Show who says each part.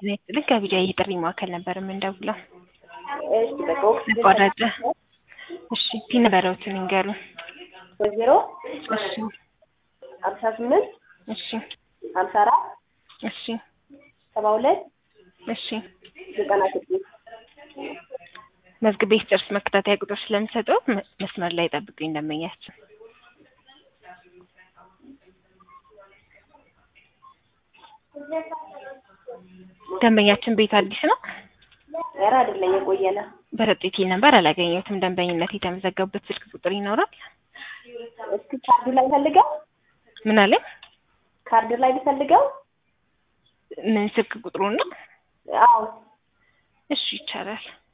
Speaker 1: ጤና ይስጥልኝ ከቢጃ የጥሪ ማዕከል ነበር የምንደውለው።
Speaker 2: እሺ በቃ ኦክሲጅን
Speaker 1: ተቋረጠ። እሺ ፒን ነበረውትን ይንገሩን።
Speaker 2: ዜሮ
Speaker 1: እሺ
Speaker 2: ሀምሳ ስምንት
Speaker 1: እሺ
Speaker 2: ሀምሳ አራት
Speaker 1: እሺ
Speaker 2: ሰባ ሁለት
Speaker 1: እሺ
Speaker 2: ዘጠና ስድስት
Speaker 1: መዝግቤ ስጨርስ መከታተያ ቁጥር ስለምሰጠው መ- መስመር ላይ ጠብቁኝ ደንበኛችን። ደንበኛችን ቤት አዲስ ነው።
Speaker 2: ኧረ አይደለም የቆየ ነው።
Speaker 1: በረጤቴ ነበር አላገኘሁትም። ደንበኝነት የተመዘገቡበት ስልክ ቁጥር ይኖራል?
Speaker 2: እስኪ ካርዱ ላይ ፈልገው
Speaker 1: ምን አለ?
Speaker 2: ካርዱ ላይ ቢፈልገው
Speaker 1: ምን ስልክ ቁጥሩ ነው?
Speaker 2: አዎ
Speaker 1: እሺ ይቻላል።